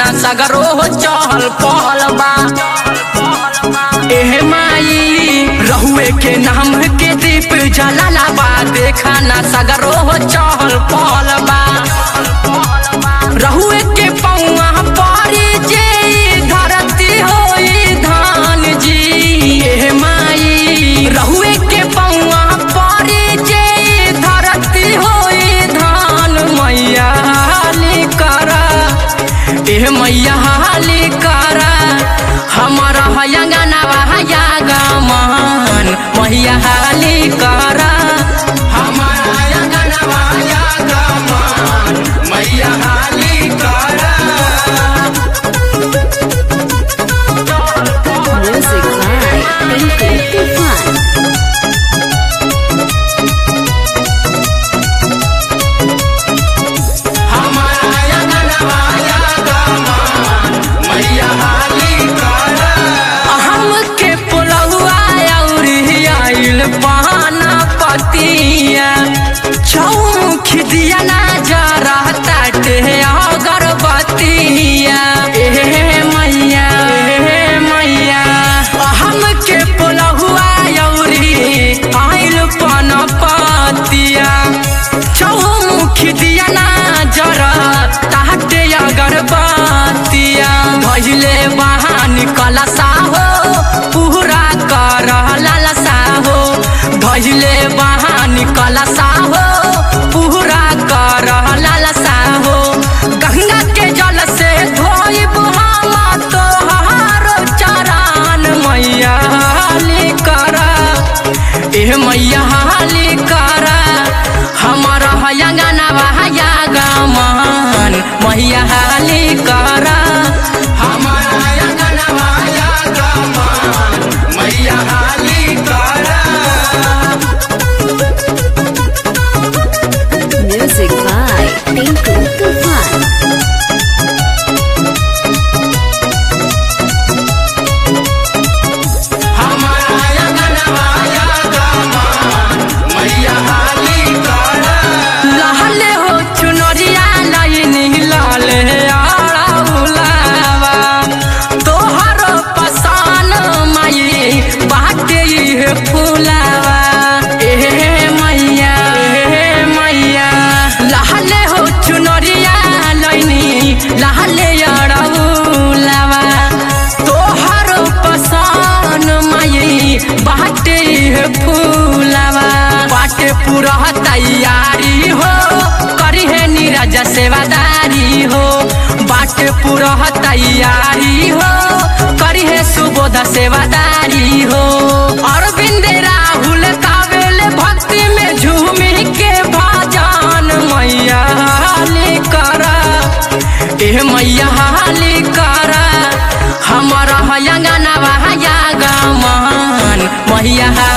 सगरो हो चहल पहल बा एह माई रहुए के नाम के दीप जलाला बा देखा ना सगरो हो चहल पहल बा रहुए के पौआ परी जे धरती होई धान जी एह माई रहुए के पौआ परी जे धरती होई धान मैया हाली करा एह मैया हाली करा हमारा हयंगना हया गमन मैया हाली करा हमारा हयंगना हया गमन मैया हाली करा Music by Tinku Tufan. हमके पुलहुआ अउरी आइल पाना पतिया चौमुख दिया ना जरा ताटे अगरबत्तिया एहे मैया एहे मैया हमके पुलहुआ अउरी आइल पाना पतिया चौमुख दिया ना जरा ताटे अगरबत्तिया भइले बहान कलसा हो पूरा कर लालसा हो भइले बहान कलसा हो पूरा कर लालसा हो गंगा के जल से धोइब हम तोहार चरण मैया हाली करा एह मैया हाली करा हमारा हयंगना हया गमन मैया हाली करा हमारा हयंगना हया गमन मैया हाली करा Music by Tinku Tufan. लहले हो चुनरिया लाइनी लाले आड़ा उलावा तोहर पसान माई बाटे ये फुलावा एहे मैया एहे मैया लहले हो चुनरिया लाइनी लहले आड़ा उलावा तोहर पसान माई बाटे ये फुलावा बाटे पूरा तैयारी हो करी है नीरज सेवादारी हो बाटे पूरा तैयारी हो करी है सुबोध सेवादारी हो अरविंद राहुल कावेल भक्ति में झूमी के भजन मैया हाली करा एह मैया हाली करा हमारा हयंगना हया गमन मैया